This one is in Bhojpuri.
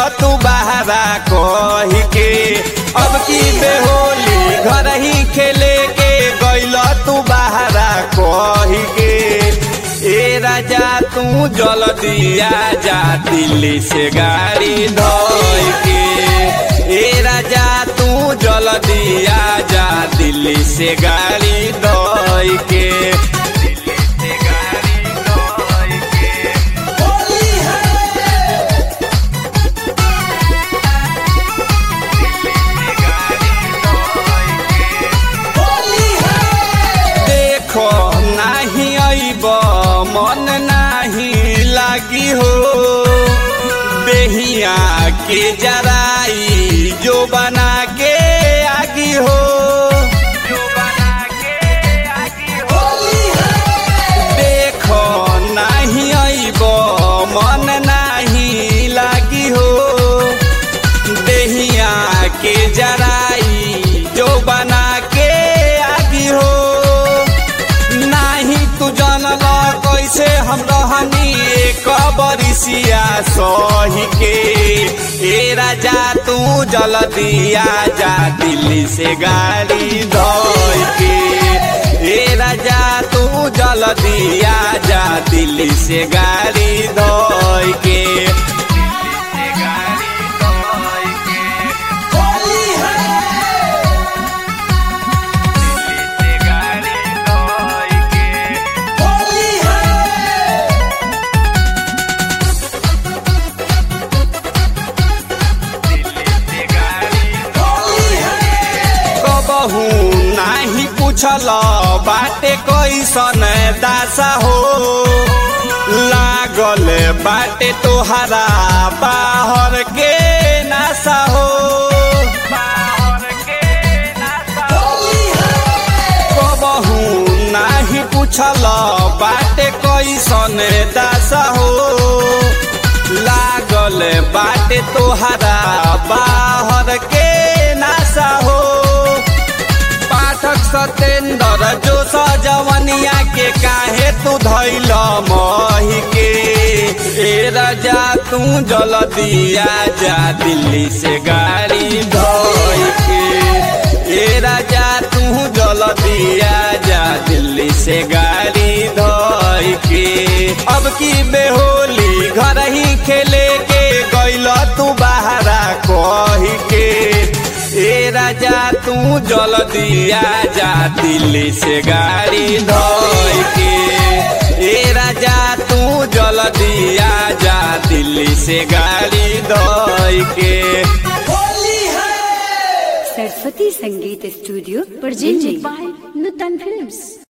तू बहरा कही के अब की बेहोली घर ही खेले के गैल तू बहरा कही के ए राजा तू जल्दी जा दिल्ली से गाड़ी धोई के ए राजा तू जल्दी जा दिल्ली से गाड़ी धोई के दिल्ली से गाड़ी धोई के देखो नाही अइब मन नाही लागी हो बेहिया के जराई जो बना के आगी हो जो बना के आगी हो देखो नाही अइब मन नाही लागी हो देहिया के जराई जो बना के आगी हो नाही तू जानल कैसे हम रहनी एक बरिसिया सही के ए राजा तू जल्दी जा दिल्ली से गाड़ी धोई के ए राजा तू जल्दी जा दिल्ली से गाड़ी धोई के दिल्ली से गाड़ी धोई के दिल्ली से गाड़ी धोई के कबहू नाही पूछल बाटे कैसन दासा हो लागल बाटे तोहरा बाहर के नासा हो बाहर के नासा कबहू नाही पूछल बाटे कैसन दासा हो लागल बाटे तोहरा बाहर के नासा हो पाठक सतेंद्र जो सजवनिया के काहे तू धैल मही के ए राजा तू जल्दी जा दिल्ली से गाड़ी धोई के ए राजा तू जल्दी जा दिल्ली से गाड़ी धोई के अब की बेहोली घर ही खेले के गैल तू बहरा कही के ए राजा तू जल्दी जा दिल्ली से गाड़ी धोई के ए राजा तू जल्दी जा दिल्ली से गाड़ी धोई के Saraswati Sangeet studio presented by Nutan Films.